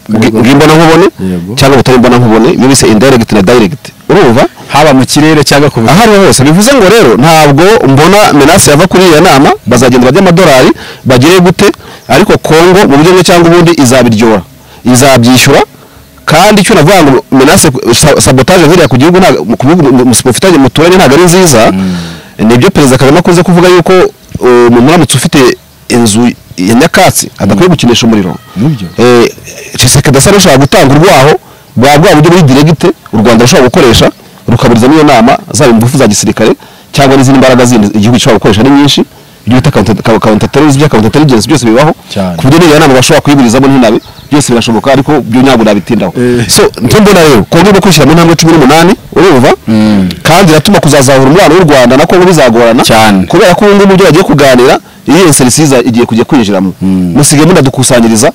bwi- bw'imbonankubone Yego. cyangwa butari imbonankubone ibyo bise indirect na direct urumva haba mu kirere cyangwa ku aho ariho hose bivuze ngo rero ntabwo mbona menase yava kuri iyo nama bazagenda barya amadolari bagire gute ariko kongo mu buryo bumwe cyangwa ubundi izabiryora izabyishyura kandi icyo navuga ngo menase sabotaje ziriya ku gihugu ntago- ku bihugu mu- mu- mufitanye muturanye ntabwo ari nziza nibyo perezida kagame akunze kuvuga yuko uh, umuntu uramutse ufite inzu ya nyakatsi adakwiye gukinisha umuriro Nibyo. Eh, Tshisekedi asa n'ushobora gutanga urwaho bwa bwa buryo muri diregite u Rwanda rushobora gukoresha rukaburiza n'iyo nama zaba ingufu za gisirikare cyangwa n'izindi mbaraga zindi igihugu gishobora gukoresha ari nyinshi ibyo bita counterterrorism bya counterintelligence byose bibaho Cyane. ku buryo n'iyo nama bashobora kuyiburizamo n'inabi byose birashoboka ariko byo ntabwo nabitindaho Eh. so nicyo mbona rero kongo no kwishyira mu ntambwe cumi n'umunani urumva kandi iratuma kuzazahura umubano w'u rwanda na kongo bizagorana Cyane. kubera ko ubu ngubu ibyo bagiye kuganira iyi enserisiza igiye kujya kwinjiramo musigaye munadukusanyiriza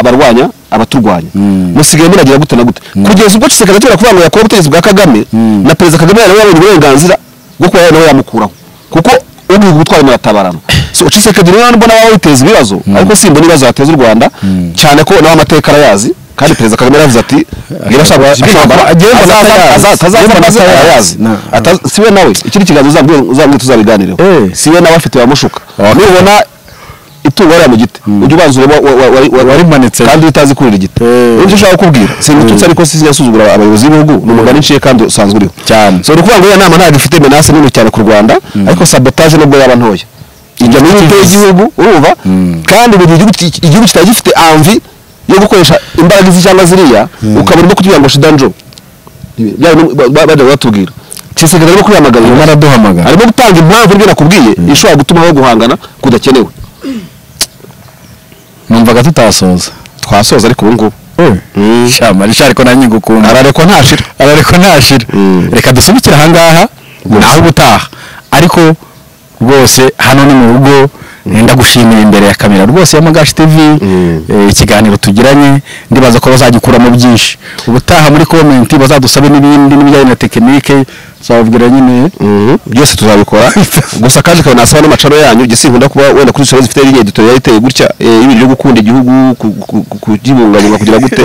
abarwanya abaturwanya musigaye munagira gute na gute kugeza ubwo kisekera atera kubangamira kuba ubutegetsi bwa kagame na perezida kagame yari yabonye uburenganzira bwo kuba nawe yamukuraho kuko ugihugu gutwara muratabarana so ucisekedi rero mbona waba witeza ibibazo ariko simbona ibibazo yateza u rwanda cyane ko nawe amateka arayazi kandi perezida kagame yaravuze ati niba ashaka kwambara Agiye mbona atayazi. Agiye mbona atazaza atayazi. atayazi Na- Ata- siwe nawe ikindi kiganza uzabwire uzabwire tuzabiganireho Eh. siwe nawe afite wamushuka nubona itungo wariya mu giti ujye ubanza urebe wa- wa- wa- wa- Warimanitse. kandi utazi kurira igiti Eh. nicyo ushaka kubwira singututse ariko sinasuzugura abayobozi b'ibihugu ni umugani nciye kandi usanzwe uriho Cyane. so ni ukuvuga ngo iyo nama ntabwo ifite menace nini cyane ku rwanda ariko sabotage nubwo yaba ntoya ijya mu mitwe y'igihugu urumva kandi mu gihe igihugu ki- igihugu kitari gifite amvi yo gukoresha imbaraga izi cyangwa ziriya ukabona urimo kugira ngo shidanjo byari no- ba- ba- bajya batubwira kisekedi arimo kwihamagarira Arimo araduhamagara. arimo gutanga impamvu n'ibyo nakubwiye ishobora gutuma aho guhangana kudakenewe numvaga tutasoza twasoza ariko ubu ngubu shyamba rishari ko nanjye ngukunda ararekwa ntashira ararekwa ntashira Mm. reka dusubikire ahangaha naho ubutaha ariko rwose hano ni mu rugo nda gushimira imbere ya kamera rwose ya magashi tv Mm. eh, ikiganiro tugiranye ndibaza ko bazagikuramo byinshi ubutaha muri komenti bazadusabe n'ibindi n'ibijyanye na tekinike tuzababwira nyine byose tuzabikora gusa kandi ikaba nasaba n'amacaro yanyu igihe sinkunda kuba wenda kuri soya zifite linya editorial iteye gutya eh, y'ibintu byo gukunda igihugu ku- ku- ku- kugibungabunga kugira gute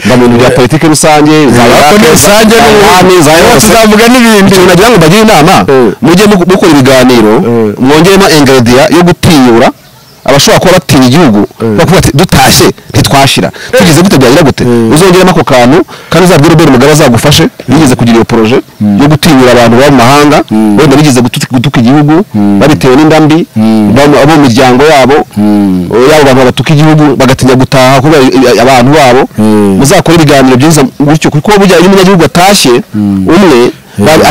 mba mu bintu bya politiki rusange za Ariko Iraq, ni rusange za n'ubu- Iran, za ubu yose. tuzavuga n'ibindi. Icyo nagira ngo mbagire inama Eh. mujye mu- mukora ibiganiro mwongeremo ingredient yo gutinyura abashobora kuba batinya igihugu bakuvuga ati dutashye ntitwashira tugeze gute byagira gute uzongeramo ako kantu kandi uzabwire ubera umugabo azagufashe yigeze kugira iyo poroje yo gutinyura abantu baba mu mahanga wenda bigeze gutu- gutuka igihugu babitewe n'inda mbi baba- abo mu miryango yabo yabo bantu batuka igihugu bagatinya gutaha kubera i- abantu babo muzakore ibiganiro byiza gutyo kuko bujyanye n'umunyagihugu atashye umwe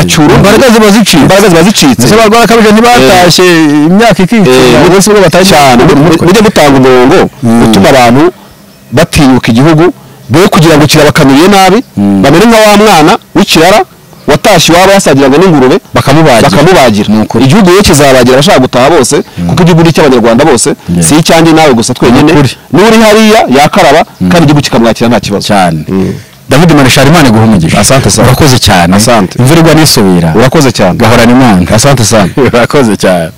acyura imbaraga ziba zicitse imbaraga ziba zicitse ese barwara kabije ntibatashye imyaka Eh, ikikira umunsi umwe batashye cyane mujye mutanga umurongo utuma abantu batinyuka igihugu be kugira ngo kirabakamiriye nabi bamere nka wa mwana w'ikirara watashye iwabo yasagiraga n'ingurube Bakamubagira. bakamubagira Ni ukuri. igihugu rero kizabagira abashaka gutaha bose kuko igihugu ni icy'abanyarwanda bose si icyanjye nawe gusa twenyine Ni ukuri. n'uri hariya yakaraba kandi igihugu kikamwakira nta kibazo cyane Mm. david marishari imana iguha umugisha Asante sana. urakoze cyane Asante. imvura igwa n'isubira urakoze cyane gahorana imana asante sana urakoze cyane